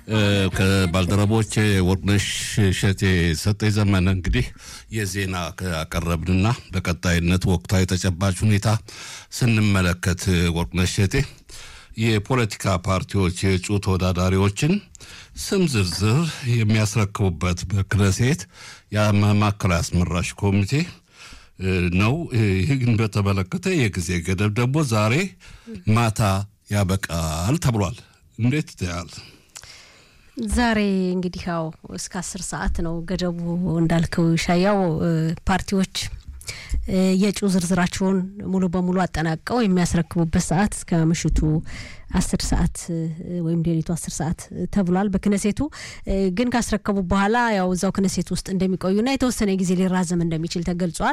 ከባልደረቦች ወርቅነሽ እሸቴ ሰጠኝ ዘመነ እንግዲህ የዜና አቀረብንና በቀጣይነት ወቅታዊ ተጨባጭ ሁኔታ ስንመለከት ወርቅነሽ እሸቴ የፖለቲካ ፓርቲዎች የእጩ ተወዳዳሪዎችን ስም ዝርዝር የሚያስረክቡበት በክነሴት የማዕከላዊ አስመራጭ ኮሚቴ ነው። ይህን በተመለከተ የጊዜ ገደብ ደግሞ ዛሬ ማታ ያበቃል ተብሏል። እንዴት ይታያል? ዛሬ እንግዲህ ያው እስከ አስር ሰዓት ነው ገደቡ እንዳልከው ሻያው ፓርቲዎች የእጩ ዝርዝራቸውን ሙሉ በሙሉ አጠናቀው የሚያስረክቡበት ሰዓት እስከ ምሽቱ አስር ሰዓት ወይም ሌሊቱ አስር ሰዓት ተብሏል። በክነሴቱ ግን ካስረከቡ በኋላ ያው እዛው ክነሴት ውስጥ እንደሚቆዩና የተወሰነ ጊዜ ሊራዘም እንደሚችል ተገልጿል።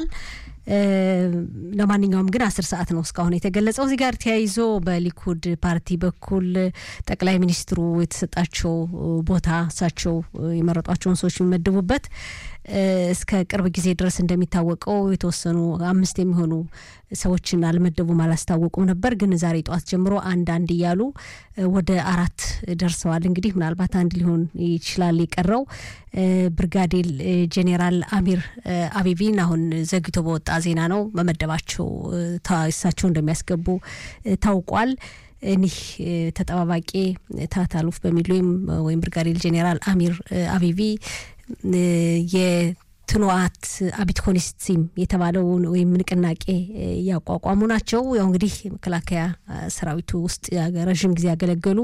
ለማንኛውም ግን አስር ሰዓት ነው እስካሁን የተገለጸው። እዚህ ጋር ተያይዞ በሊኩድ ፓርቲ በኩል ጠቅላይ ሚኒስትሩ የተሰጣቸው ቦታ እሳቸው የመረጧቸውን ሰዎች የሚመድቡበት እስከ ቅርብ ጊዜ ድረስ እንደሚታወቀው የተወሰኑ አምስት የሚሆኑ ሰዎችን አልመደቡም፣ አላስታወቁም ነበር። ግን ዛሬ ጠዋት ጀምሮ አንድ አንድ እያሉ ወደ አራት ደርሰዋል። እንግዲህ ምናልባት አንድ ሊሆን ይችላል የቀረው። ብርጋዴር ጄኔራል አሚር አቢቢን አሁን ዘግይቶ በወጣ ዜና ነው መመደባቸው እሳቸው እንደሚያስገቡ ታውቋል። እኒህ ተጠባባቂ ታታሉፍ በሚል ወይም ወይም ብርጋዴር ጄኔራል አሚር አቢቢ የትኑዋት አቢት ኮኒስቲም የተባለውን ወይም ንቅናቄ ያቋቋሙ ናቸው። ያው እንግዲህ መከላከያ ሰራዊቱ ውስጥ ረዥም ጊዜ ያገለገሉ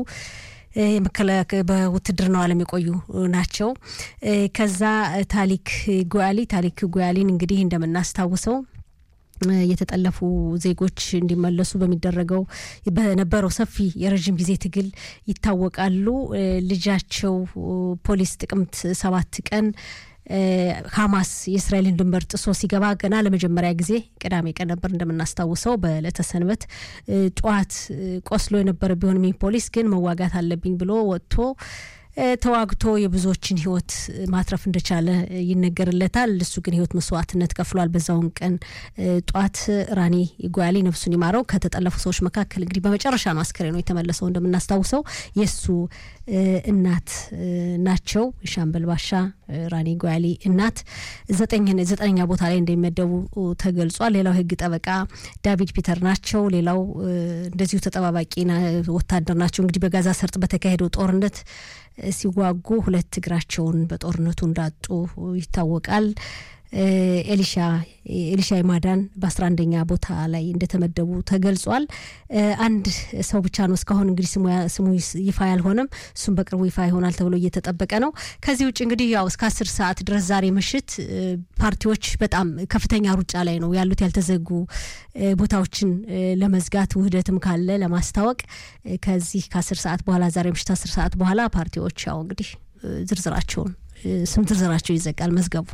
በውትድርናው ዓለም የቆዩ ናቸው። ከዛ ታሊክ ጉያሊ ታሊክ ጉያሊን እንግዲህ እንደምናስታውሰው የተጠለፉ ዜጎች እንዲመለሱ በሚደረገው በነበረው ሰፊ የረዥም ጊዜ ትግል ይታወቃሉ። ልጃቸው ፖሊስ ጥቅምት ሰባት ቀን ሀማስ የእስራኤልን ድንበር ጥሶ ሲገባ ገና ለመጀመሪያ ጊዜ ቅዳሜ ቀን ነበር እንደምናስታውሰው በዕለተ ሰንበት ጠዋት ቆስሎ የነበረ ቢሆንም ፖሊስ ግን መዋጋት አለብኝ ብሎ ወጥቶ ተዋግቶ የብዙዎችን ሕይወት ማትረፍ እንደቻለ ይነገርለታል። እሱ ግን ሕይወት መስዋዕትነት ከፍሏል። በዛውን ቀን ጧት ራኒ ጓያሊ ነፍሱን ይማረው ከተጠለፉ ሰዎች መካከል እንግዲህ በመጨረሻ ነው አስከሬኑ የተመለሰው። እንደምናስታውሰው የእሱ እናት ናቸው። ሻምበል ባሻ ራኒ ጓያሊ እናት ዘጠነኛ ቦታ ላይ እንደሚመደቡ ተገልጿል። ሌላው የህግ ጠበቃ ዳቪድ ፒተር ናቸው። ሌላው እንደዚሁ ተጠባባቂ ወታደር ናቸው። እንግዲህ በጋዛ ሰርጥ በተካሄደው ጦርነት ሲዋጉ ሁለት እግራቸውን በጦርነቱ እንዳጡ ይታወቃል። ኤሊሻ ኤሊሻ ይማዳን በአስራ አንደኛ ቦታ ላይ እንደተመደቡ ተገልጿል። አንድ ሰው ብቻ ነው እስካሁን እንግዲህ ስሙ ይፋ ያልሆነም፣ እሱም በቅርቡ ይፋ ይሆናል ተብሎ እየተጠበቀ ነው። ከዚህ ውጭ እንግዲህ ያው እስከ አስር ሰዓት ድረስ ዛሬ ምሽት ፓርቲዎች በጣም ከፍተኛ ሩጫ ላይ ነው ያሉት ያልተዘጉ ቦታዎችን ለመዝጋት ውህደትም ካለ ለማስታወቅ ከዚህ ከአስር ሰዓት በኋላ ዛሬ ምሽት አስር ሰዓት በኋላ ፓርቲዎች ያው እንግዲህ ዝርዝራቸውን ስም ዝርዝራቸው ይዘጋል መዝገቡ።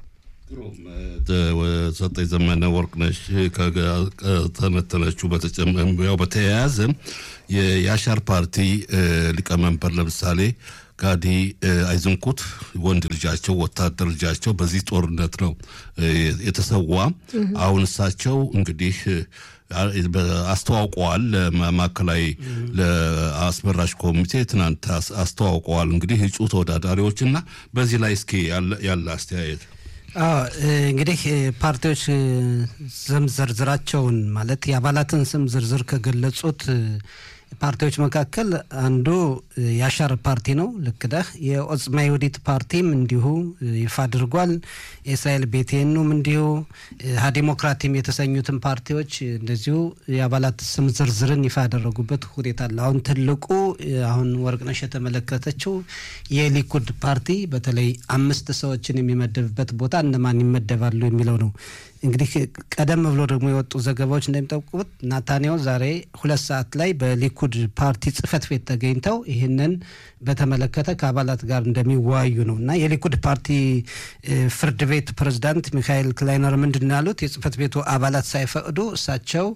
ሰጠኝ ዘመነ ወርቅነሽ ከተነተነችው ያው በተያያዘ የአሻር ፓርቲ ሊቀመንበር ለምሳሌ ጋዲ አይዝንኩት ወንድ ልጃቸው ወታደር ልጃቸው በዚህ ጦርነት ነው የተሰዋ። አሁን እሳቸው እንግዲህ አስተዋውቀዋል። ለማዕከላዊ ለአስመራጭ ኮሚቴ ትናንት አስተዋውቀዋል። እንግዲህ እጩ ተወዳዳሪዎች እና በዚህ ላይ እስኪ ያለ አስተያየት እንግዲህ ፓርቲዎች ስም ዝርዝራቸውን ማለት የአባላትን ስም ዝርዝር ከገለጹት ፓርቲዎች መካከል አንዱ የአሻር ፓርቲ ነው። ልክ ነህ። የኦጽማ ይሁዲት ፓርቲም እንዲሁ ይፋ አድርጓል። የእስራኤል ቤቴኑም እንዲሁ ሀዲሞክራቲም የተሰኙትን ፓርቲዎች እንደዚሁ የአባላት ስም ዝርዝርን ይፋ ያደረጉበት ሁኔታ አለ። አሁን ትልቁ አሁን ወርቅነሽ የተመለከተችው የሊኩድ ፓርቲ በተለይ አምስት ሰዎችን የሚመደብበት ቦታ እነማን ይመደባሉ የሚለው ነው። እንግዲህ ቀደም ብሎ ደግሞ የወጡ ዘገባዎች እንደሚጠቁሙት ናታንያሁ ዛሬ ሁለት ሰዓት ላይ በሊኩድ ፓርቲ ጽህፈት ቤት ተገኝተው ይህንን በተመለከተ ከአባላት ጋር እንደሚወያዩ ነው እና የሊኩድ ፓርቲ ፍርድ ቤት ፕሬዝዳንት ሚካኤል ክላይነር ምንድን ነው ያሉት? የጽህፈት ቤቱ አባላት ሳይፈቅዱ እሳቸው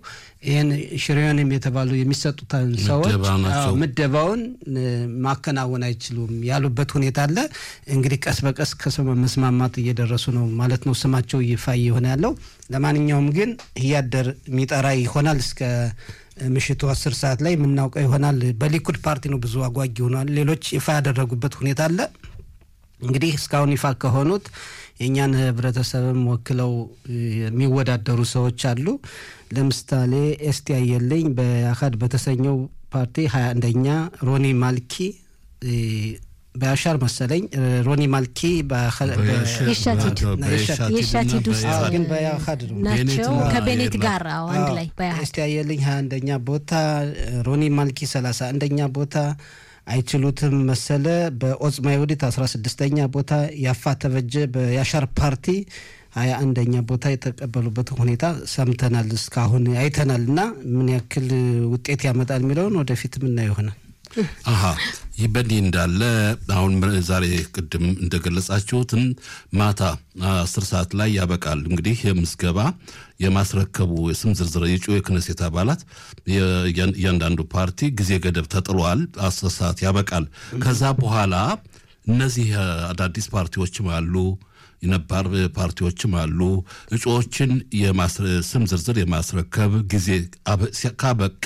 ይህን ሽሪዮንም የተባሉ የሚሰጡትን ሰዎች ምደባ ናቸው። አዎ፣ ምደባውን እ፣ ማከናወን አይችሉም ያሉበት ሁኔታ አለ። እንግዲህ ቀስ በቀስ ከሰው መስማማት እየደረሱ ነው ማለት ነው። ስማቸው ይፋ እየሆነ ያለው ለማንኛውም ግን እያደር የሚጠራ ይሆናል እስከ ምሽቱ አስር ሰዓት ላይ የምናውቀው ይሆናል። በሊኩድ ፓርቲ ነው ብዙ አጓጊ ሆኗል። ሌሎች ይፋ ያደረጉበት ሁኔታ አለ። እንግዲህ እስካሁን ይፋ ከሆኑት የእኛን ህብረተሰብም ወክለው እ፣ የሚወዳደሩ ሰዎች አሉ። ለምሳሌ ኤስቲ አየለኝ በአካድ በተሰኘው ፓርቲ ሀያ አንደኛ ሮኒ ማልኪ እ፣ በአሻር መሰለኝ እ፣ ሮኒ ማልኪ በአካ- በ- የሻቲድ የሻቲድ ውስጥ አዎ፣ ግን በአካድ ነው ናቸው ቤኔት ከቤኔት እና- ጋር አዎ፣ አንድ ላይ በያህል እስቲ አየልኝ ሀያ አንደኛ ቦታ ሮኒ ማልኪ ሰላሳ አንደኛ ቦታ አይችሉትም መሰለ በኦጽማ ይሁዲት አስራ ስድስተኛ ቦታ ያፋ ተበጀ በያሻር ፓርቲ ሀያ አንደኛ ቦታ የተቀበሉበት ሁኔታ ሰምተናል እስካሁን አይተናል እና ምን ያክል ውጤት ያመጣል የሚለውን ወደፊት ምናየው ይሆናል አሀ ይህ በእንዲህ እንዳለ አሁን ዛሬ ቅድም እንደገለጻችሁትን ማታ አስር ሰዓት ላይ ያበቃል። እንግዲህ የምዝገባ የማስረከቡ የስም ዝርዝር የጩ የክነሴት አባላት የእያን- እያንዳንዱ ፓርቲ ጊዜ ገደብ ተጥሏል። አስር ሰዓት ያበቃል። ከዛ በኋላ እነዚህ እ፣ አዳዲስ ፓርቲዎችም አሉ የነባር ፓርቲዎችም አሉ። እጩዎችን የማስረ- ስም ዝርዝር የማስረከብ ጊዜ አበ- ሲያ- ካበቃ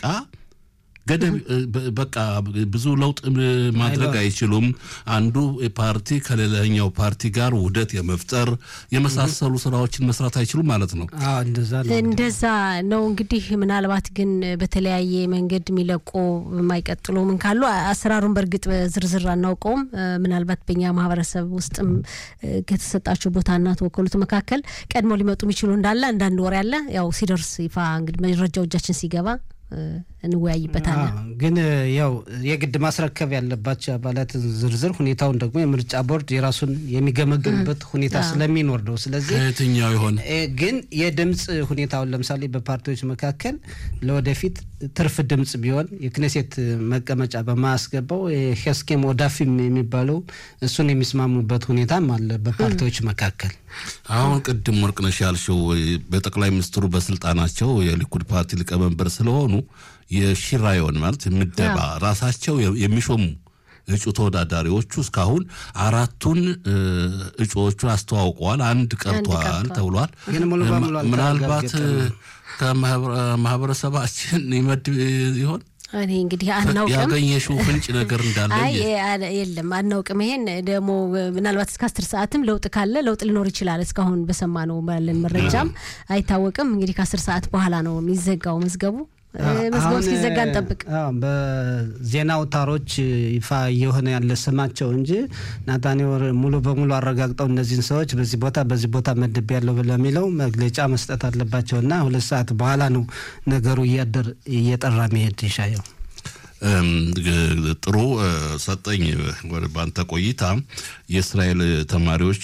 ገደብ እ፣ በ- በቃ ብዙ ለውጥ እ፣ ማድረግ አይችሉም። አንዱ ፓርቲ ከሌላኛው ፓርቲ ጋር ውህደት የመፍጠር የመሳሰሉ ስራዎችን መስራት አይችሉም ማለት ነው። አዎ እንደዛ ነው እንደዛ ነው እንግዲህ ምናልባት ግን በተለያየ መንገድ የሚለቁ የማይቀጥሉ ምን ካሉ አሰራሩን በእርግጥ በዝርዝር አናውቀውም። እ፣ ምናልባት በእኛ ማህበረሰብ ውስጥም እ፣ ከተሰጣቸው ቦታና ተወከሉት መካከል ቀድሞ ሊመጡ የሚችሉ እንዳለ አንዳንድ ወሬ አለ። ያው ሲደርስ ይፋ እንግዲህ መረጃው እጃችን ሲገባ እ፣ እንወያይበታለን። አዎ፣ ግን እ፣ ያው የግድ ማስረከብ ያለባቸው አባላት ዝርዝር ሁኔታውን ደግሞ የምርጫ ቦርድ የራሱን የሚገመግምበት ሁኔታ ስለሚኖር ነው። ስለዚህ ከየትኛው ይሆን እ፣ ግን የድምፅ ሁኔታውን ለምሳሌ በፓርቲዎች መካከል ለወደፊት ትርፍ ድምፅ ቢሆን የክኔሴት መቀመጫ በማያስገባው ሄስኬም ወዳፊም የሚባለው እሱን የሚስማሙበት ሁኔታም አለ በፓርቲዎች መካከል። አሁን ቅድም ወርቅነሽ ያልሽው በጠቅላይ ሚኒስትሩ በስልጣናቸው የሊኩድ ፓርቲ ሊቀመንበር ስለሆኑ የሺራዮን ማለት ምደባ ራሳቸው የሚሾሙ እጩ ተወዳዳሪዎቹ እስካሁን አራቱን እ፣ እጩዎቹን አስተዋውቀዋል። አንድ ቀርቷል ቀርቷል። ተብሏል። ግን ሙሉ በሙሉ ምናልባት አልተረጋገጠም። ከማህበረሰባችን ይመድብ ይሆን እኔ እንግዲህ አናውቅም። ያገኘሽው ፍንጭ ነገር እንዳለ አይ አ- የለም አናውቅም። ይሄን ደግሞ ምናልባት እስከ አስር ሰዓትም ለውጥ ካለ ለውጥ ሊኖር ይችላል። እስካሁን በሰማነው ባለን መረጃም አይታወቅም። እንግዲህ ከአስር ሰዓት በኋላ ነው የሚዘጋው መዝገቡ። እ፣ መዝገቡ አሁን እስኪዘጋ እንጠብቅ። አዎ፣ በዜና አውታሮች ይፋ እየሆነ ያለ ስማቸው እንጂ ናታኒወር ሙሉ በሙሉ አረጋግጠው እነዚህን ሰዎች በዚህ ቦታ በዚህ ቦታ መድብ ያለው ለሚለው መግለጫ መስጠት አለባቸው እና ሁለት ሰዓት በኋላ ነው ነገሩ እያደር እየጠራ መሄድ ይሻየው። እም፣ ግ- ጥሩ እ፣ ሰጠኝ ወደ ባንተ ቆይታ የእስራኤል ተማሪዎች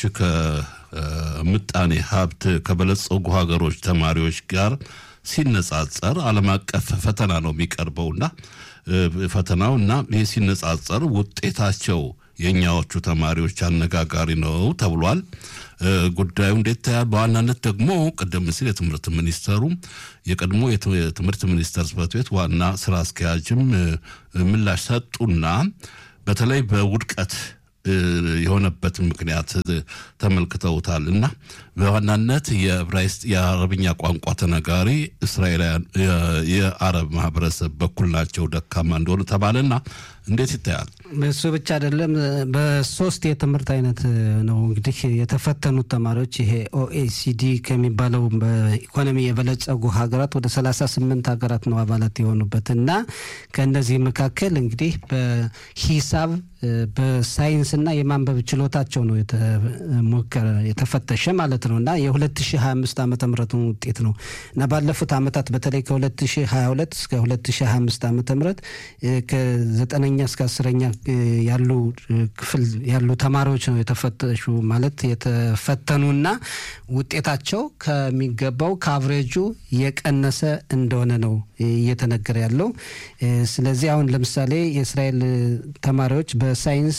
ከምጣኔ ሀብት ከበለጸጉ ሀገሮች ተማሪዎች ጋር ሲነጻጸር ዓለም አቀፍ ፈተና ነው የሚቀርበውና እ፣ ፈተናው እና ይህ ሲነጻጸር ውጤታቸው የእኛዎቹ ተማሪዎች አነጋጋሪ ነው ተብሏል። እ፣ ጉዳዩ እንዴት ታያል? በዋናነት ደግሞ ቀደም ሲል የትምህርት ሚኒስተሩ የቀድሞ የት- የትምህርት ሚኒስተር ጽሕፈት ቤት ዋና ስራ አስኪያጅም እ፣ ምላሽ ሰጡና በተለይ በውድቀት እ፣ የሆነበትን ምክንያት እ፣ ተመልክተውታል እና በዋናነት የዕብራይስጥ የአረብኛ ቋንቋ ተነጋሪ እስራኤላውያን የ- የአረብ ማህበረሰብ በኩል ናቸው ደካማ እንደሆነ ተባለና እንዴት ይታያል? እሱ ብቻ አይደለም። በሶስት የትምህርት አይነት ነው እንግዲህ የተፈተኑት ተማሪዎች ይሄ ኦኤሲዲ ከሚባለው በኢኮኖሚ የበለጸጉ ሀገራት ወደ 38 ሀገራት ነው አባላት የሆኑበት እና ከእነዚህ መካከል እንግዲህ በሂሳብ በሳይንስና የማንበብ ችሎታቸው ነው የተሞከረ የተፈተሸ ማለት ነው እና የ2025 ዓመተ ምህረቱን ውጤት ነው እና ባለፉት ዓመታት በተለይ ከ2022 እስከ 2025 ዓመተ ምህረት ከዘጠነኛ እስከ አስረኛ ያሉ ክፍል ያሉ ተማሪዎች ነው የተፈተሹ ማለት የተፈተኑና ውጤታቸው ከሚገባው ከአቭሬጁ የቀነሰ እንደሆነ ነው እየተነገረ ያለው። ስለዚህ አሁን ለምሳሌ የእስራኤል ተማሪዎች በሳይንስ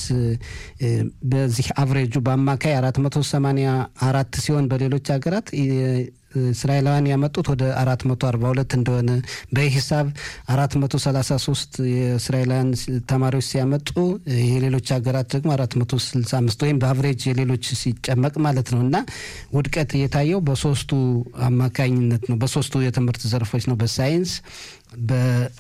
በዚህ አቭሬጁ በአማካይ 484 ሲሆን በሌሎች ሀገራት እስራኤላውያን ያመጡት ወደ አራት መቶ አርባ ሁለት እንደሆነ በሂሳብ አራት መቶ ሰላሳ ሶስት የእስራኤላውያን ተማሪዎች ሲያመጡ የሌሎች ሀገራት ደግሞ አራት መቶ ስልሳ አምስት ወይም በአቨሬጅ የሌሎች ሲጨመቅ ማለት ነው እና ውድቀት የታየው በሶስቱ አማካኝነት ነው። በሶስቱ የትምህርት ዘርፎች ነው። በሳይንስ በ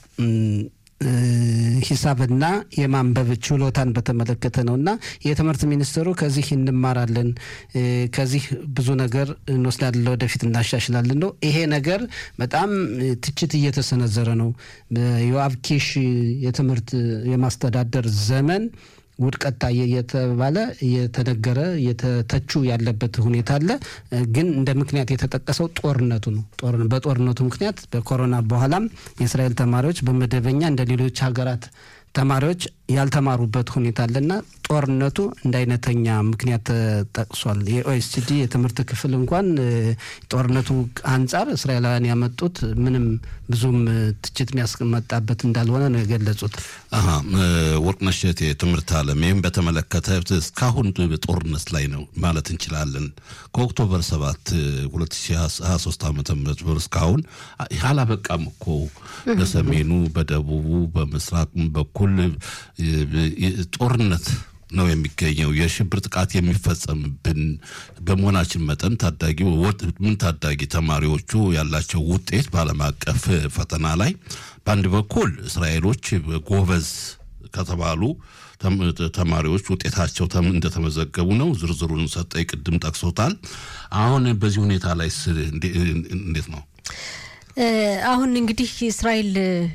ሂሳብና የማንበብ ችሎታን በተመለከተ ነው እና የትምህርት ሚኒስትሩ ከዚህ እንማራለን፣ ከዚህ ብዙ ነገር እንወስዳለን፣ ወደፊት እናሻሽላለን ነው። ይሄ ነገር በጣም ትችት እየተሰነዘረ ነው። በዮአብ ኪሽ የትምህርት የማስተዳደር ዘመን ውድቀት ታየ እየተባለ እየተነገረ እየተተቹ ያለበት ሁኔታ አለ። ግን እንደ ምክንያት የተጠቀሰው ጦርነቱ ነው። በጦርነቱ ምክንያት በኮሮና በኋላም የእስራኤል ተማሪዎች በመደበኛ እንደ ሌሎች ሀገራት ተማሪዎች ያልተማሩበት ሁኔታ አለና ጦርነቱ እንደ አይነተኛ ምክንያት ተጠቅሷል። የኦኤስሲዲ የትምህርት ክፍል እንኳን ጦርነቱ አንጻር እስራኤላውያን ያመጡት ምንም ብዙም ትችት የሚያስመጣበት እንዳልሆነ ነው የገለጹት። ወርቅነሽ እቴ የትምህርት ዓለም ይህም በተመለከተ እስካሁን ጦርነት ላይ ነው ማለት እንችላለን። ከኦክቶበር 7 2023 ዓ ም እስካሁን አላበቃም እኮ በሰሜኑ፣ በደቡቡ፣ በምስራቅ በኩል ጦርነት ነው የሚገኘው። የሽብር ጥቃት የሚፈጸምብን በመሆናችን መጠን ታዳጊ ምን ታዳጊ ተማሪዎቹ ያላቸው ውጤት በዓለም አቀፍ ፈተና ላይ በአንድ በኩል እስራኤሎች ጎበዝ ከተባሉ ተማሪዎች ውጤታቸው እንደተመዘገቡ ነው። ዝርዝሩን ሰጠኝ ቅድም ጠቅሶታል። አሁን በዚህ ሁኔታ ላይ እንዴት ነው? አሁን እንግዲህ እስራኤል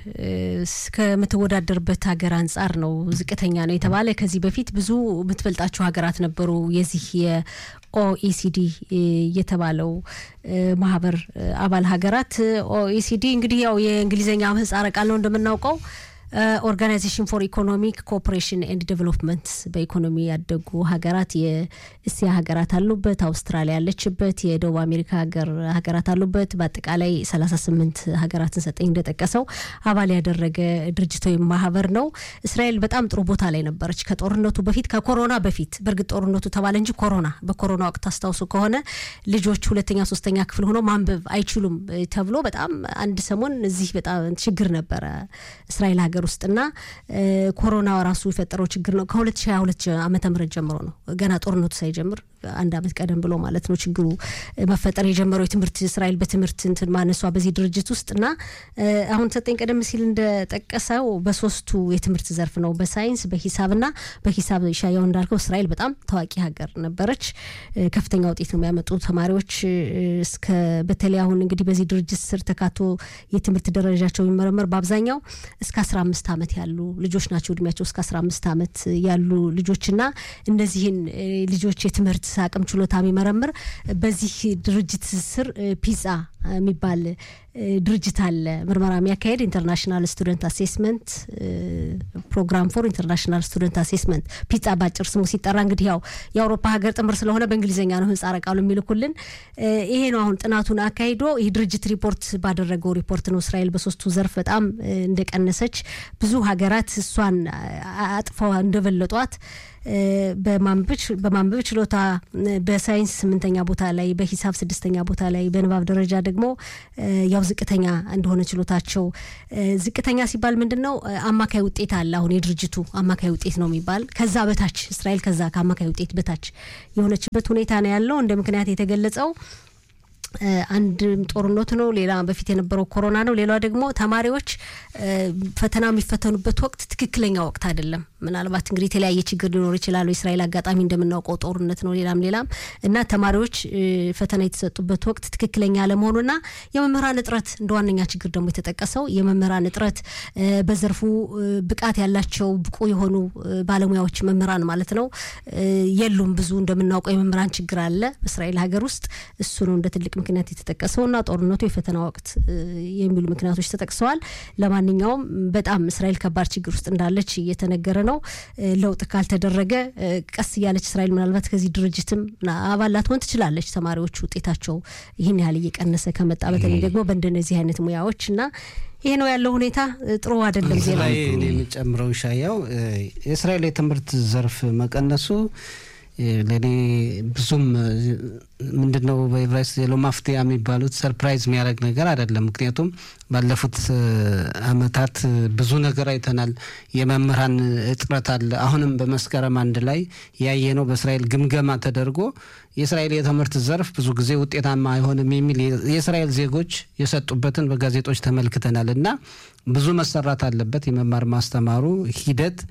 ከምትወዳደርበት ሀገር አንጻር ነው ዝቅተኛ ነው የተባለ። ከዚህ በፊት ብዙ የምትበልጣቸው ሀገራት ነበሩ። የዚህ የኦኢሲዲ የተባለው ማህበር አባል ሀገራት ኦኢሲዲ እንግዲህ ያው የእንግሊዝኛ ምህጻረ ቃል ነው እንደምናውቀው ኦርጋናይዜሽን ፎር ኢኮኖሚክ ኮኦፕሬሽን ኤንድ ዴቨሎፕመንት በኢኮኖሚ ያደጉ ሀገራት የእስያ ሀገራት አሉበት፣ አውስትራሊያ ያለችበት፣ የደቡብ አሜሪካ ሀገር ሀገራት አሉበት። በአጠቃላይ 38 ሀገራትን ሰጠኝ እንደጠቀሰው አባል ያደረገ ድርጅት ወይም ማህበር ነው። እስራኤል በጣም ጥሩ ቦታ ላይ ነበረች ከጦርነቱ በፊት ከኮሮና በፊት። በእርግጥ ጦርነቱ ተባለ እንጂ ኮሮና በኮሮና ወቅት አስታውሱ ከሆነ ልጆች ሁለተኛ ሶስተኛ ክፍል ሆነው ማንበብ አይችሉም ተብሎ በጣም አንድ ሰሞን እዚህ በጣም ችግር ነበረ እስራኤል ሀገር ሀገር ውስጥና ኮሮና ራሱ የፈጠረው ችግር ነው። ከ2022 ዓመተ ምህረት ጀምሮ ነው ገና ጦርነቱ ሳይጀምር አንድ አመት ቀደም ብሎ ማለት ነው ችግሩ መፈጠር የጀመረው የትምህርት እስራኤል በትምህርት እንትን ማነሷ በዚህ ድርጅት ውስጥ እና አሁን ሰጠኝ ቀደም ሲል እንደጠቀሰው በሶስቱ የትምህርት ዘርፍ ነው በሳይንስ በሂሳብና በሂሳብ ሻያው እንዳልከው እስራኤል በጣም ታዋቂ ሀገር ነበረች። ከፍተኛ ውጤት ነው የሚያመጡ ተማሪዎች እስከ በተለይ አሁን እንግዲህ በዚህ ድርጅት ስር ተካቶ የትምህርት ደረጃቸው የሚመረመር በአብዛኛው እስከ አስራ አምስት ዓመት ያሉ ልጆች ናቸው። እድሜያቸው እስከ አስራ አምስት ዓመት ያሉ ልጆችና እነዚህን ልጆች የትምህርት አቅም ችሎታ የሚመረምር በዚህ ድርጅት ስር ፒዛ የሚባል ድርጅት አለ ምርመራ የሚያካሄድ ኢንተርናሽናል ስቱደንት አሴስመንት ፕሮግራም ፎር ኢንተርናሽናል ስቱደንት አሴስመንት ፒጻ ባጭር ስሙ ሲጠራ እንግዲህ ያው የአውሮፓ ሀገር ጥምር ስለሆነ በእንግሊዝኛ ነው ምህጻረ ቃሉ የሚልኩልን። ይሄ ነው አሁን ጥናቱን አካሂዶ ይህ ድርጅት ሪፖርት ባደረገው ሪፖርት ነው እስራኤል በሶስቱ ዘርፍ በጣም እንደቀነሰች ብዙ ሀገራት እሷን አጥፈው እንደበለጧት በማንበብ ችሎታ በሳይንስ ስምንተኛ ቦታ ላይ በሂሳብ ስድስተኛ ቦታ ላይ በንባብ ደረጃ ደግሞ ያው ዝቅተኛ እንደሆነ ችሎታቸው ዝቅተኛ ሲባል ምንድን ነው አማካይ ውጤት አለ አሁን የድርጅቱ አማካይ ውጤት ነው የሚባል ከዛ በታች እስራኤል ከዛ ከአማካይ ውጤት በታች የሆነችበት ሁኔታ ነው ያለው እንደ ምክንያት የተገለጸው አንድም ጦርነቱ ነው። ሌላ በፊት የነበረው ኮሮና ነው። ሌላ ደግሞ ተማሪዎች ፈተና የሚፈተኑበት ወቅት ትክክለኛ ወቅት አይደለም። ምናልባት እንግዲህ የተለያየ ችግር ሊኖር ይችላል። የእስራኤል አጋጣሚ እንደምናውቀው ጦርነት ነው፣ ሌላም ሌላም እና ተማሪዎች ፈተና የተሰጡበት ወቅት ትክክለኛ አለመሆኑና የመምህራን እጥረት እንደ ዋነኛ ችግር ደግሞ የተጠቀሰው የመምህራን እጥረት በዘርፉ ብቃት ያላቸው ብቁ የሆኑ ባለሙያዎች መምህራን ማለት ነው የሉም። ብዙ እንደምናውቀው የመምህራን ችግር አለ በእስራኤል ሀገር ውስጥ እሱ ነው እንደ ትልቅ ምክንያት የተጠቀሰውና ጦርነቱ የፈተና ወቅት የሚሉ ምክንያቶች ተጠቅሰዋል። ለማንኛውም በጣም እስራኤል ከባድ ችግር ውስጥ እንዳለች እየተነገረ ነው። ለውጥ ካልተደረገ ቀስ እያለች እስራኤል ምናልባት ከዚህ ድርጅትም አባል ላትሆን ትችላለች። ተማሪዎች ውጤታቸው ይህን ያህል እየቀነሰ ከመጣ በተለይ ደግሞ በእንደነዚህ አይነት ሙያዎች እና ይሄ ነው ያለው ሁኔታ ጥሩ አይደለም። ዜና የሚጨምረው ሻያው የእስራኤል የትምህርት ዘርፍ መቀነሱ ለእኔ ብዙም ምንድን ነው በኤቨራይስጥ ሌሎ ማፍትያ የሚባሉት ሰርፕራይዝ የሚያደርግ ነገር አይደለም። ምክንያቱም ባለፉት አመታት ብዙ ነገር አይተናል። የመምህራን እጥረት አለ። አሁንም በመስከረም አንድ ላይ ያየነው በእስራኤል ግምገማ ተደርጎ የእስራኤል የትምህርት ዘርፍ ብዙ ጊዜ ውጤታማ አይሆንም የሚል የእስራኤል ዜጎች የሰጡበትን በጋዜጦች ተመልክተናል እና ብዙ መሰራት አለበት። የመማር ማስተማሩ ሂደት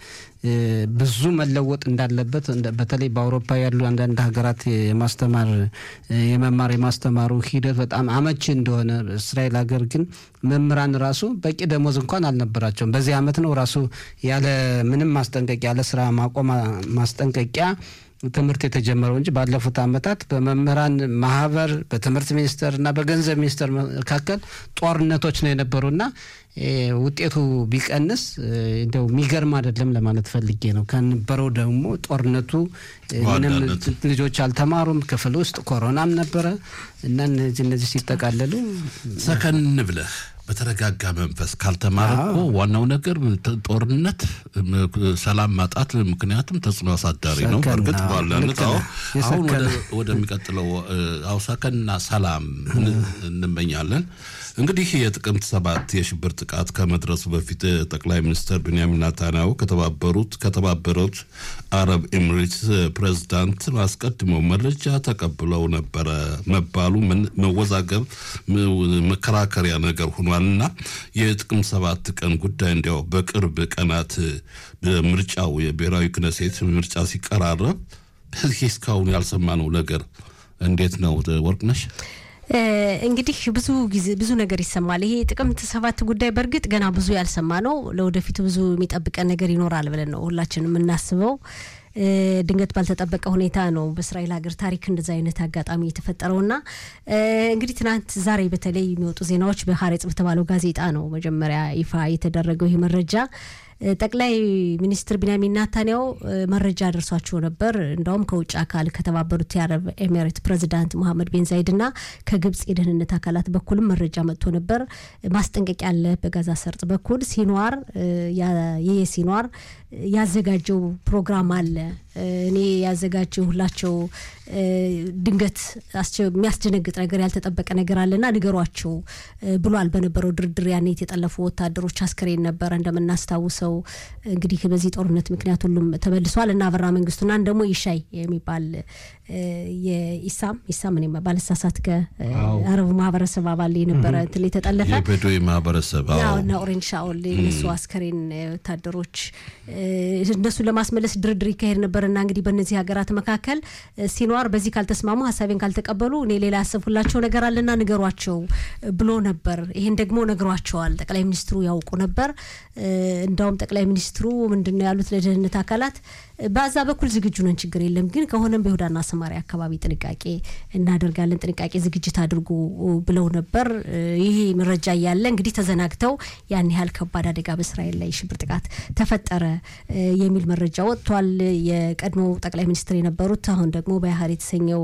ብዙ መለወጥ እንዳለበት በተለይ በአውሮፓ ያሉ አንዳንድ ሀገራት የማስተማር የመማር የማስተማሩ ሂደት በጣም አመቺ እንደሆነ እስራኤል ሀገር ግን መምህራን ራሱ በቂ ደሞዝ እንኳን አልነበራቸውም። በዚህ አመት ነው ራሱ ያለ ምንም ማስጠንቀቂያ ያለ ስራ ማቆም ማስጠንቀቂያ ትምህርት የተጀመረው እንጂ ባለፉት አመታት በመምህራን ማህበር በትምህርት ሚኒስቴር እና በገንዘብ ሚኒስቴር መካከል ጦርነቶች ነው የነበሩና ውጤቱ ቢቀንስ እንደው የሚገርም አይደለም ለማለት ፈልጌ ነው። ከነበረው ደግሞ ጦርነቱ ምንም ልጆች አልተማሩም። ክፍል ውስጥ ኮሮናም ነበረ እና እነዚህ እነዚህ ሲጠቃለሉ ሰከን ብለህ በተረጋጋ መንፈስ ካልተማረ እኮ ዋናው ነገር ጦርነት፣ ሰላም ማጣት ምክንያቱም ተጽዕኖ አሳዳሪ ነው። በእርግጥ ባለነት አሁን ወደሚቀጥለው አውሳከንና ሰላም እንመኛለን። እንግዲህ የጥቅምት ሰባት የሽብር ጥቃት ከመድረሱ በፊት ጠቅላይ ሚኒስትር ቤንያሚን ናታንያሁ ከተባበሩት ከተባበሩት አረብ ኤሚሬትስ ፕሬዝዳንት አስቀድመው መረጃ ተቀብለው ነበረ መባሉ መወዛገብ መከራከሪያ ነገር ሆኗልና የጥቅምት ሰባት ቀን ጉዳይ እንዲያው በቅርብ ቀናት ምርጫው የብሔራዊ ክነሴት ምርጫ ሲቀራረብ በዚህ እስካሁን ያልሰማነው ነገር እንዴት ነው ወርቅነሽ? እንግዲህ ብዙ ጊዜ ብዙ ነገር ይሰማል። ይሄ ጥቅምት ሰባት ጉዳይ በእርግጥ ገና ብዙ ያልሰማ ነው። ለወደፊቱ ብዙ የሚጠብቀን ነገር ይኖራል ብለን ነው ሁላችንም የምናስበው። ድንገት ባልተጠበቀ ሁኔታ ነው በእስራኤል ሀገር ታሪክ እንደዚ አይነት አጋጣሚ የተፈጠረውና እንግዲህ ትናንት ዛሬ በተለይ የሚወጡ ዜናዎች በሀሬጽ በተባለው ጋዜጣ ነው መጀመሪያ ይፋ የተደረገው ይህ መረጃ። ጠቅላይ ሚኒስትር ቢንያሚን ናታንያው መረጃ ደርሷቸው ነበር። እንዳውም ከውጭ አካል ከተባበሩት የአረብ ኤሚሬት ፕሬዚዳንት መሐመድ ቤን ዛይድ እና ከግብጽ የደህንነት አካላት በኩልም መረጃ መጥቶ ነበር። ማስጠንቀቂያ አለ በጋዛ ሰርጥ በኩል ሲኗር ይህ ሲኗር ያዘጋጀው ፕሮግራም አለ። እኔ ያዘጋጀሁላቸው ድንገት የሚያስደነግጥ ነገር ያልተጠበቀ ነገር አለና ንገሯቸው ብሏል። በነበረው ድርድር ያኔ የተጠለፉ ወታደሮች አስክሬን ነበረ እንደምናስታውሰው። እንግዲህ በዚህ ጦርነት ምክንያት ሁሉም ተመልሷል እና አበራ መንግስቱና ደግሞ ይሻይ የሚባል የኢሳም ኢሳም እኔ ባለሳሳት ከአረቡ ማህበረሰብ አባል የነበረ እንትን የተጠለፈ የበዶ ማህበረሰብ እና ኦሬንጅ ሻኦል የነሱ አስከሬን ወታደሮች እነሱን ለማስመለስ ድርድር ይካሄድ ነበርና እንግዲህ በእነዚህ ሀገራት መካከል ሲኗር በዚህ ካልተስማሙ ሀሳቤን ካልተቀበሉ እኔ ሌላ ያሰብኩላቸው ነገር አለና ንገሯቸው ብሎ ነበር። ይሄን ደግሞ ነግሯቸዋል። ጠቅላይ ሚኒስትሩ ያውቁ ነበር። እንዳውም ጠቅላይ ሚኒስትሩ ምንድን ነው ያሉት ለደህንነት አካላት በዛ በኩል ዝግጁ ነን፣ ችግር የለም ግን ከሆነም በይሁዳና ሰማሪያ አካባቢ ጥንቃቄ እናደርጋለን፣ ጥንቃቄ ዝግጅት አድርጉ ብለው ነበር። ይሄ መረጃ እያለ እንግዲህ ተዘናግተው ያን ያህል ከባድ አደጋ በእስራኤል ላይ ሽብር ጥቃት ተፈጠረ የሚል መረጃ ወጥቷል። የቀድሞ ጠቅላይ ሚኒስትር የነበሩት አሁን ደግሞ በያህር የተሰኘው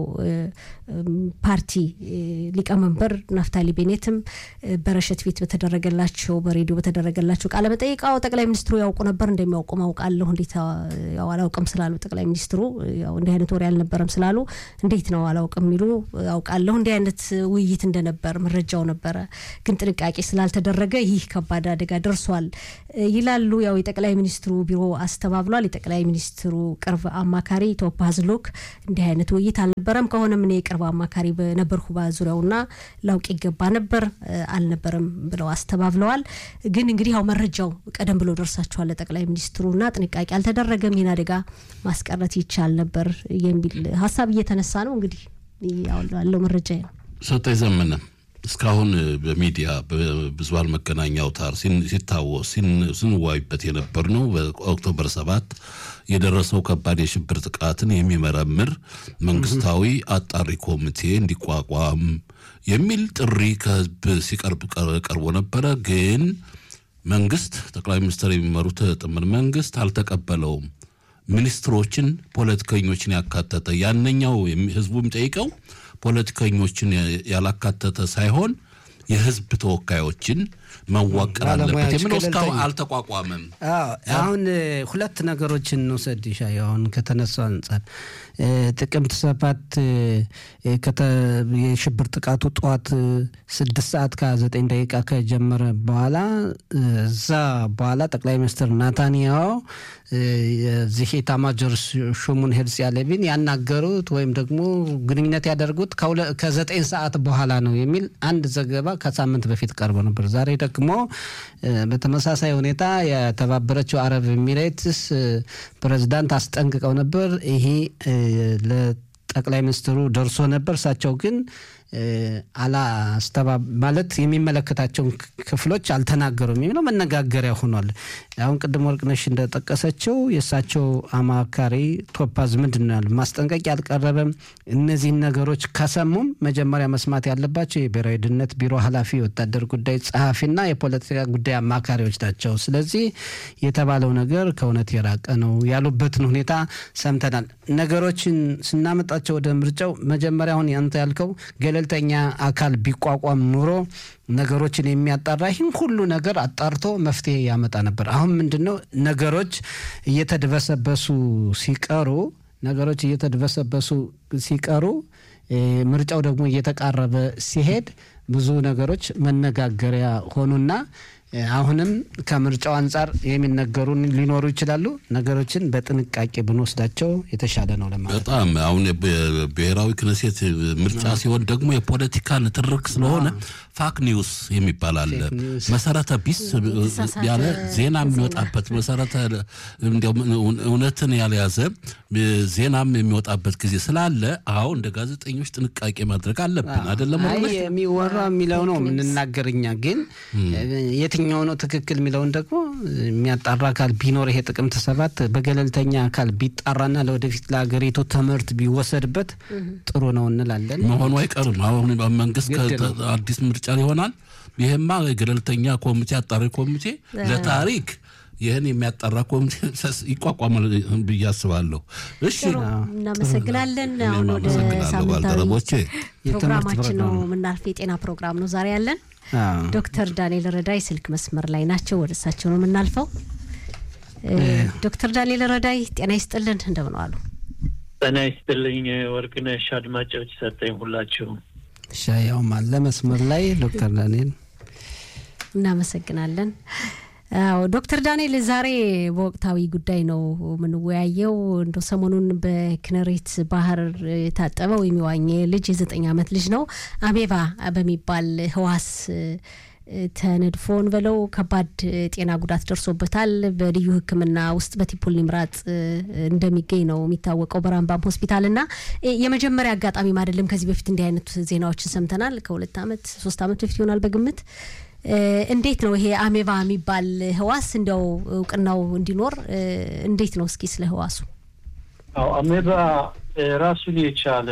ፓርቲ ሊቀመንበር ናፍታሊ ቤኔትም በረሸት ቤት በተደረገላቸው በሬዲዮ በተደረገላቸው ቃለ መጠይቃው ጠቅላይ ሚኒስትሩ ያውቁ ነበር እንደሚያውቁ ማውቃለሁ እንዴት አላውቅም ስላሉ ጠቅላይ ሚኒስትሩ ያው እንዲህ አይነት ወሬ አልነበረም ስላሉ እንዴት ነው አላውቅም የሚሉ አውቃለሁ እንዲህ አይነት ውይይት እንደነበር መረጃው ነበረ፣ ግን ጥንቃቄ ስላልተደረገ ይህ ከባድ አደጋ ደርሷል ይላሉ። ያው የጠቅላይ ሚኒስትሩ ቢሮ አስተባብሏል። የጠቅላይ ሚኒስትሩ ቅርብ አማካሪ ቶፕ ሀዝሎክ እንዲህ አይነት ውይይት አልነበረም፣ ከሆነም እኔ የቅርብ አማካሪ በነበርኩ በዙሪያውና ላውቅ ይገባ ነበር አልነበረም ብለው አስተባብለዋል። ግን እንግዲህ ያው መረጃው ቀደም ብሎ ደርሳቸዋል ለጠቅላይ ሚኒስትሩና ጥንቃቄ አልተደረገም ይህን አደጋ ማስቀረት ይቻል ነበር የሚል ሀሳብ እየተነሳ ነው። እንግዲህ ያለው መረጃ ነው። ሰጠኝ ዘመነ እስካሁን በሚዲያ በብዙሃን መገናኛ አውታር ሲታወስ ስንዋይበት የነበር ነው። በኦክቶበር ሰባት የደረሰው ከባድ የሽብር ጥቃትን የሚመረምር መንግስታዊ አጣሪ ኮሚቴ እንዲቋቋም የሚል ጥሪ ከህዝብ ሲቀርብ ቀርቦ ነበረ። ግን መንግስት ጠቅላይ ሚኒስትር የሚመሩት ጥምር መንግስት አልተቀበለውም። ሚኒስትሮችን፣ ፖለቲከኞችን ያካተተ ያነኛው ህዝቡ የሚጠይቀው ፖለቲከኞችን ያላካተተ ሳይሆን የህዝብ ተወካዮችን መዋቀር አለበት የሚለው እስካሁን አልተቋቋመም። አሁን ሁለት ነገሮችን እንውሰድ ይሻ አሁን ከተነሳው አንጻር ጥቅምት ሰባት የሽብር ጥቃቱ ጠዋት ስድስት ሰዓት ከዘጠኝ ደቂቃ ከጀመረ በኋላ እዛ በኋላ ጠቅላይ ሚኒስትር ናታንያሁ የዚህ ኤታማዦር ሹሙን ሄርሲ ሃሌቪን ያናገሩት ወይም ደግሞ ግንኙነት ያደርጉት ከዘጠኝ ሰዓት በኋላ ነው የሚል አንድ ዘገባ ከሳምንት በፊት ቀርቦ ነበር። ዛሬ ደግሞ በተመሳሳይ ሁኔታ የተባበረችው አረብ ኤሚሬትስ ፕሬዝዳንት አስጠንቅቀው ነበር። ይሄ ለጠቅላይ ሚኒስትሩ ደርሶ ነበር። እሳቸው ግን አላስተባ ማለት የሚመለከታቸውን ክፍሎች አልተናገሩም የሚለው መነጋገሪያ ሆኗል። አሁን ቅድም ወርቅነሽ እንደጠቀሰችው የእሳቸው አማካሪ ቶፓዝ ምንድን ነው ያሉ ማስጠንቀቂያ አልቀረበም። እነዚህን ነገሮች ከሰሙም መጀመሪያ መስማት ያለባቸው የብሔራዊ ደህንነት ቢሮ ኃላፊ፣ የወታደር ጉዳይ ጸሐፊና የፖለቲካ ጉዳይ አማካሪዎች ናቸው። ስለዚህ የተባለው ነገር ከእውነት የራቀ ነው ያሉበትን ሁኔታ ሰምተናል። ነገሮችን ስናመጣቸው ወደ ምርጫው መጀመሪያ አሁን ያንተ ያልከው ገለልተኛ አካል ቢቋቋም ኑሮ ነገሮችን የሚያጣራ ይህን ሁሉ ነገር አጣርቶ መፍትሄ ያመጣ ነበር። አሁን ምንድን ነው ነገሮች እየተድበሰበሱ ሲቀሩ ነገሮች እየተድበሰበሱ ሲቀሩ ምርጫው ደግሞ እየተቃረበ ሲሄድ ብዙ ነገሮች መነጋገሪያ ሆኑና አሁንም ከምርጫው አንጻር የሚነገሩን ሊኖሩ ይችላሉ። ነገሮችን በጥንቃቄ ብንወስዳቸው የተሻለ ነው ለማለት በጣም አሁን ብሔራዊ ክነሴት ምርጫ ሲሆን ደግሞ የፖለቲካ ንትርክ ስለሆነ ፋክ ኒውስ የሚባል አለ። መሰረተ ቢስ ያለ ዜና የሚወጣበት መሰረተ እውነትን ያልያዘ ዜናም የሚወጣበት ጊዜ ስላለ አሁ እንደ ጋዜጠኞች ጥንቃቄ ማድረግ አለብን። አይደለም የሚወራ የሚለው ነው የምንናገር እኛ ግን የትኛው ነው ትክክል የሚለውን ደግሞ የሚያጣራ አካል ቢኖር ይሄ ጥቅምት ሰባት በገለልተኛ አካል ቢጣራና ለወደፊት ለሀገሪቱ ትምህርት ቢወሰድበት ጥሩ ነው እንላለን። መሆኑ አይቀርም። አሁን መንግስት አዲስ ምርጫ ይሆናል። ይሄማ የገለልተኛ ኮሚቴ አጣሪ ኮሚቴ ለታሪክ ይህን የሚያጣራ ኮሚቴ ይቋቋማል ብዬ አስባለሁ። እሺ፣ እናመሰግናለን። አሁን ወደ ሳምንታዊ ፕሮግራማችን ነው የምናልፍ። የጤና ፕሮግራም ነው ዛሬ ያለን። ዶክተር ዳንኤል ረዳይ ስልክ መስመር ላይ ናቸው። ወደ እሳቸው ነው የምናልፈው። ዶክተር ዳንኤል ረዳይ ጤና ይስጥልን፣ እንደምን ዋሉ? ጤና ይስጥልኝ ወርቅነሽ፣ አድማጮች ሰጠኝ ሁላችሁ ሻያውም አለ መስመር ላይ ዶክተር ዳንኤል እናመሰግናለን። አዎ ዶክተር ዳንኤል ዛሬ በወቅታዊ ጉዳይ ነው የምንወያየው። እንደ ሰሞኑን በክነሬት ባህር የታጠበ ወይም የዋኘ ልጅ የዘጠኝ ዓመት ልጅ ነው አሜባ በሚባል ህዋስ ተነድፎን በለው ከባድ ጤና ጉዳት ደርሶበታል። በልዩ ሕክምና ውስጥ በቲፑል ኒምራጥ እንደሚገኝ ነው የሚታወቀው በራምባም ሆስፒታል እና የመጀመሪያ አጋጣሚም አይደለም። ከዚህ በፊት እንዲህ አይነት ዜናዎችን ሰምተናል። ከሁለት ዓመት ሶስት ዓመት በፊት ይሆናል በግምት እንዴት ነው ይሄ አሜባ የሚባል ህዋስ እንዲያው እውቅናው እንዲኖር እንዴት ነው? እስኪ ስለ ህዋሱ። አዎ አሜባ ራሱን የቻለ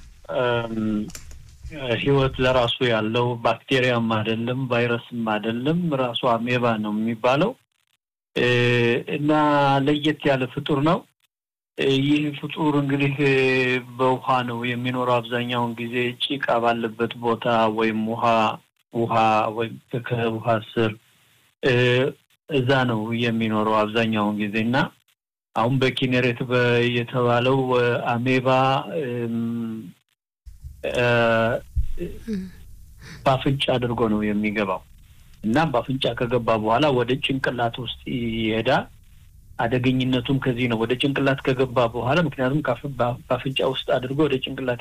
ህይወት ለራሱ ያለው ባክቴሪያም አይደለም፣ ቫይረስም አይደለም። ራሱ አሜባ ነው የሚባለው እና ለየት ያለ ፍጡር ነው። ይህ ፍጡር እንግዲህ በውሃ ነው የሚኖረው። አብዛኛውን ጊዜ ጭቃ ባለበት ቦታ ወይም ውሃ ውሃ ወይም ከውሃ ስር እዛ ነው የሚኖረው አብዛኛውን ጊዜ እና አሁን በኪኔሬት የተባለው አሜባ በአፍንጫ አድርጎ ነው የሚገባው እና በአፍንጫ ከገባ በኋላ ወደ ጭንቅላት ውስጥ ይሄዳል። አደገኝነቱም ከዚህ ነው። ወደ ጭንቅላት ከገባ በኋላ ምክንያቱም በአፍንጫ ውስጥ አድርጎ ወደ ጭንቅላት